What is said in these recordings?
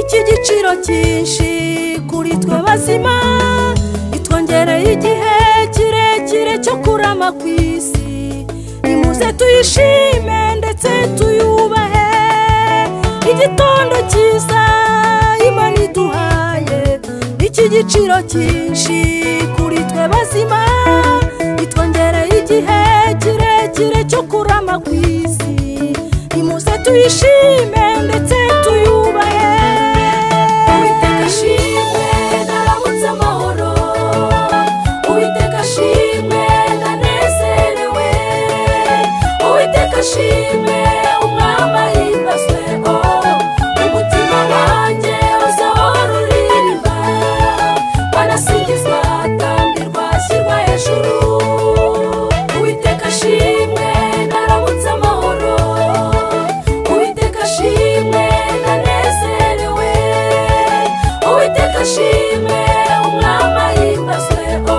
igiciro cyinshi kuri twe bazima itwongereye igihe kirekire cyo kurama ku isi nimuze tuyishime ndetse tuyubahe igitondo cyiza imana iduhaye iki giciro cyinshi kuri twe bazima itwongereye igihe kirekire cyo kurama ku isi nimuze tuyishime ndetse tuyubahe uwiteka ashimwe ndaramutse amahoro uwiteka ashimwe ndanezerewe uwiteka ashimwe umwami ahimbazwe o umutima wanjye uzahora uririmba wanasingizwa atambirwa ashyirwa hejuru uwiteka ashimwe ndaramutse amahoro uwiteka ashimwe ndanezerewe uwiteka ashimwe umwami ahimbazwe o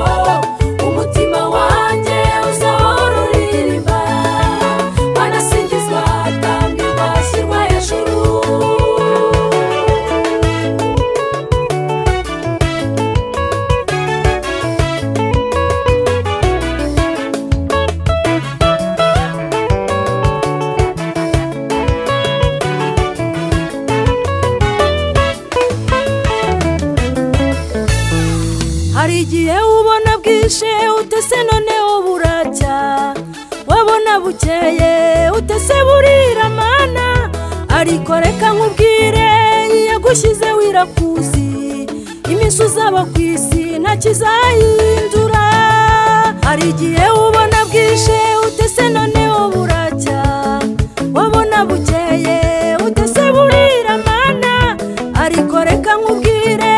umutima wanjye uzahora uririmba wanasingizwa atambirwa ashyirwa hejuru hari igihe ubona bwije utese none buracya wabona bukeye utese burira mana ariko reka nkubwire yagushyize wirakuzi iminsi uzaba ku isi nta kizahindura hari igihe ubona bwije utese none buracya wabona bukeye utese burira mana ariko reka nkubwire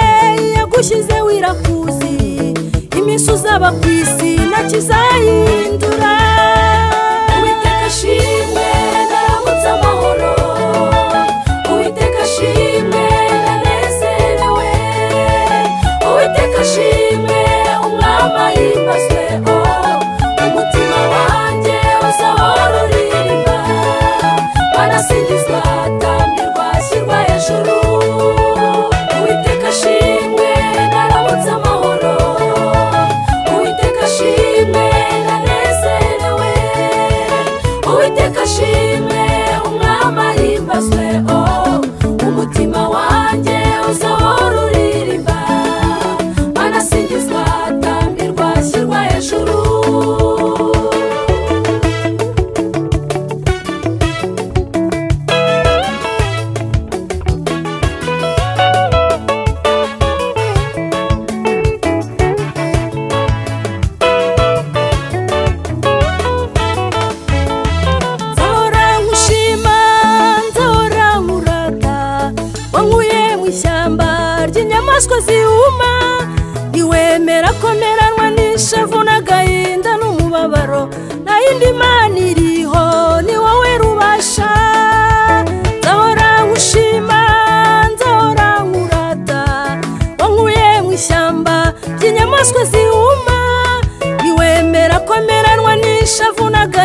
yagushyize wirakuzi iminsi uzaba ku isi nta kizahindura uwiteka ashimwe ndaramutse amahoro uwiteka ashimwe ndanezerewe uwiteka ashimwe umwami ahimbazwe o umutima wanjye uzahora uririmba wanasingizwa atambirwa ashyirwa hejuru uwiteka ashimwe ndaramutse amahoro uwiteka ashimwe ndanezerewe uwiteka ashimwe umwami ahimbazwe o umutima wanjye uzahora uririmba wanasingizwa atambirwa ashyirwa hejuru nzahora nkushima nzahora nkurata wankuye mu ishyamba ry'inyamaswa zihuma ntiwemera ko meranwa n'ishavu n'agahinda n'umubabaro nta yindi mana iriho ni wowe rubasha nzahora nkushima nzahora nkurata wankuye mu ishyamba ry'inyamaswa zihuma ntiwemera ko meranwa n'ishavu n'agahinda